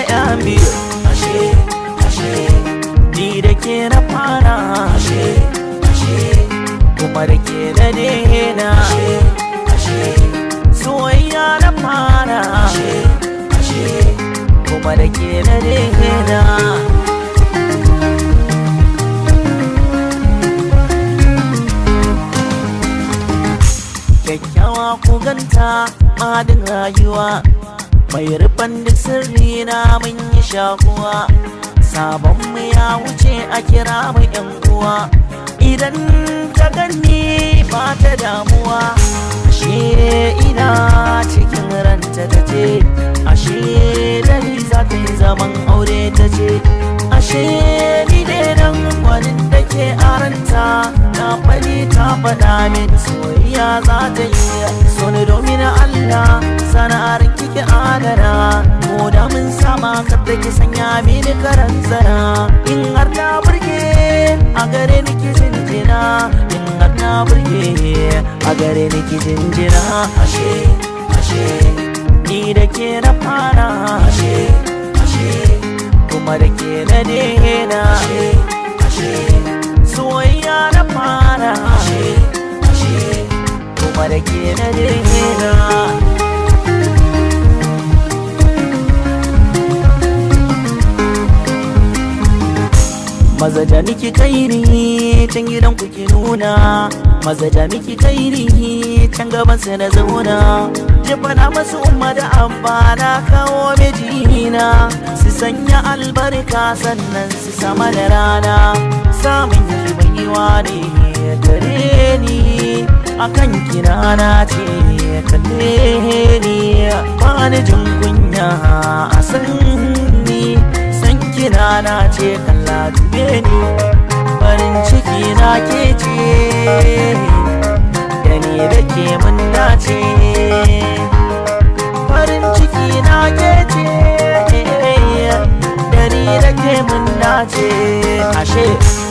yan biyu ashe ashe ni da ke na fara ashe ashe kuma da ke na daina ashe ashe soyayya na fara ashe ashe kuma da ke na daina kyakkyawa ku ganta madin rayuwa mai rufan duk sirri na mun yi shakuwa sabon mu ya wuce a kira mu yan uwa idan ta ganni ba ta damuwa ashe ina cikin ranta ta ce ashe dai za ta yi zaman aure ta ce ashe ni dai nan gwanin da ke aranta na fani ta faɗa min soyayya za ta yi so ni domin Allah sana'ar kike adana ko da mun sama kada ki sanya mini karan zana in har ta burge a gare ni ki jinjina in har ta burge a gare ni ki jinjina ashe ashe ni da ke na fara ashe ashe kuma da ke na daina ashe ashe soyayya na fara ashe ashe kuma da ke na daina maza da miki kairi can gidan ku ki nuna maza da miki kairi can gaban sa na zauna jifana masu umma da abba na kawo mijina su sanya albarka sannan su sama da rana samun yi baiwa ne gare ni akan kinana ce kalle ni ba ni jin kunya a san ni san kinana ce kalla dube ni farin ciki na ke ce da ni da ke mun dace farin ciki na ke ce da ni da ke mun dace ashe